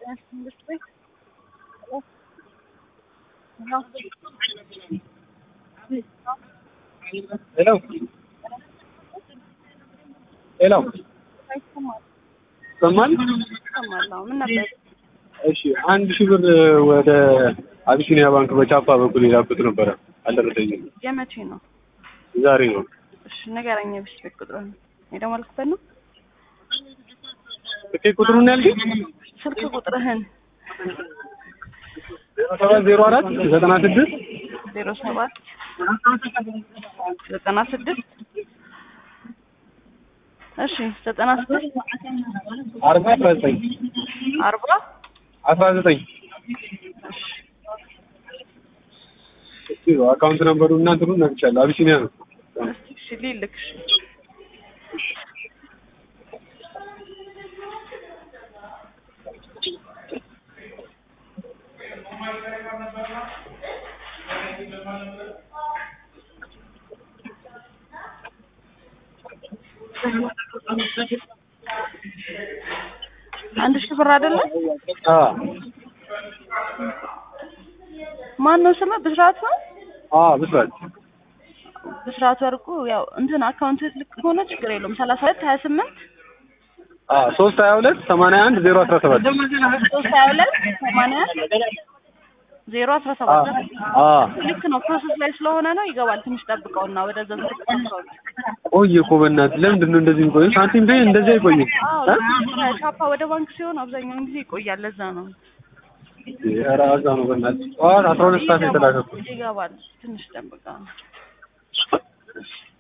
ሄሎ ሄሎ ይሰማል? ምን ነበር? እሺ አንድ ሺህ ብር ወደ አቢሲኒያ ባንክ በቻፓ በኩል የላኩት ነበረ አልደረሰኝም። የመቼ ነው? ዛሬ ነው። እሺ ንገረኝ። የብስ ቤት ቁጥሩን የደወልክበት ነው? ትኬት ቁጥሩን ያልከኝ ስልክ ቁጥርህን ዜሮ ሰባት ዜሮ አራት ዘጠና ስድስት ዜሮ ሰባት ዘጠና ስድስት እሺ ዘጠና ስድስት አርባ አስራ ዘጠኝ አርባ አስራ ዘጠኝ አካውንት ነምበሩ እና እንትኑን ነግቻለሁ። አቢሲኒያ ነው። እስቲ እሺ ሊልክ እሺ አንድ ሺህ ብር አይደለም? አ ማን ነው ስምህ? ብስራት ነው? አ ብስራት ብስራት ወርቁ። ያው እንትን አካውንት ልክ ከሆነ ችግር የለውም። ሰላሳ ሁለት ሀያ ስምንት አ ሶስት ሀያ ሁለት ሰማንያ አንድ ዜሮ አስራ ሰባት ሶስት ሀያ ሁለት ሰማንያ ዜሮ አስራ ሰባት አ ልክ ነው። ፕሮሰስ ላይ ስለሆነ ነው ይገባል። ትንሽ ጠብቀውና ወደዛ ዝርዝር ቆየ እኮ በእናትህ ለምንድን ነው እንደዚህ የሚቆየው? ሳንቲም ቤ እንደዚህ አይቆይም። እ? ከቻፓ ወደ ባንክ ሲሆን አብዛኛውን ጊዜ ይቆያል። ለዛ ነው ኧረ እዛ ነው በእናትህ ጠዋት አስራ ሁለት ሰዓት የተላከው ይገባል። ትንሽ ጠብቀው